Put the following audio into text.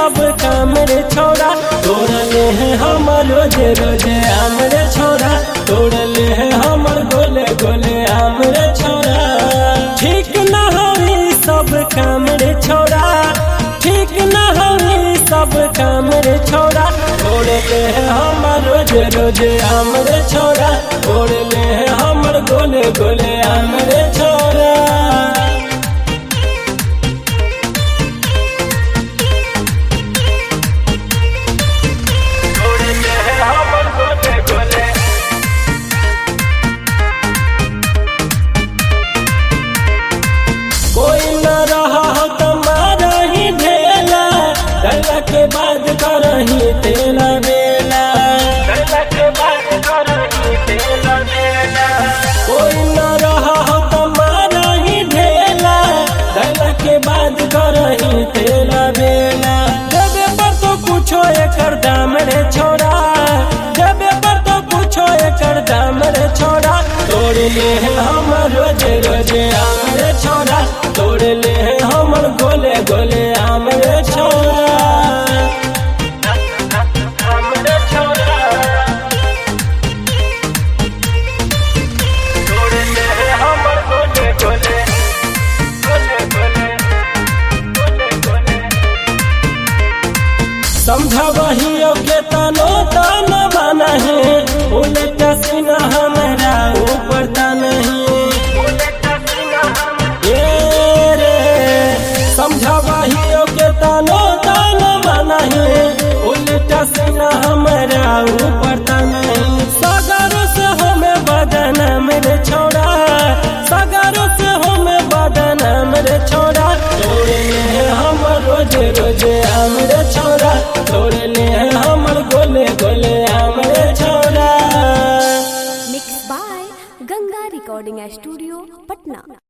सब काम रे छोड़ा तोड़ले है हमर रोजे रोजे आम रे छोड़ा तोड़ले है हमर गोले गोले आम रे छोड़ा ठीक न होई सब काम रे छोड़ा ठीक न होई सब काम रे छोड़ा तोड़ले है हमर रोजे रोजे आम रे छोड़ा तोड़ले है हमर गोले गोले आम रे छोड़ा कोई न रहा हो तो मारा ही ढेला डरला के बाद करही तेला बेला कोई न रहा हो तो मारा ही ढेला डरला के बाद करही तेला बेला जबे पर तो कुछो एकर दाम रे छोड़ा जबे पर तो कुछो एकर दाम रे छोड़ा तोड़ ले है हमर रोजे रोजे आम रे छोड़ा तोड़ ले है हमर गोले गोले आम रे छोड़ा आम रे छोड़ा तोड़ ले है हमर गोले गोले गोले गोले गोले गोले समझबहियो के तनो तन बनही उलट सीना हमरा ऊपर तनही ए रे समझबहियो के तनो तन बनही उलट सीना हमरा ऊपर तनही सगर से हमें बदन मेरे छोड़ा सगर से हमें बदन मेरे छोड़ा तोड़े हैं हम रोज रोज हमरे छोड़ा तोड़े हैं हमर गोले गोले हमरे छोड़ा mix by Ganga recording studio Patna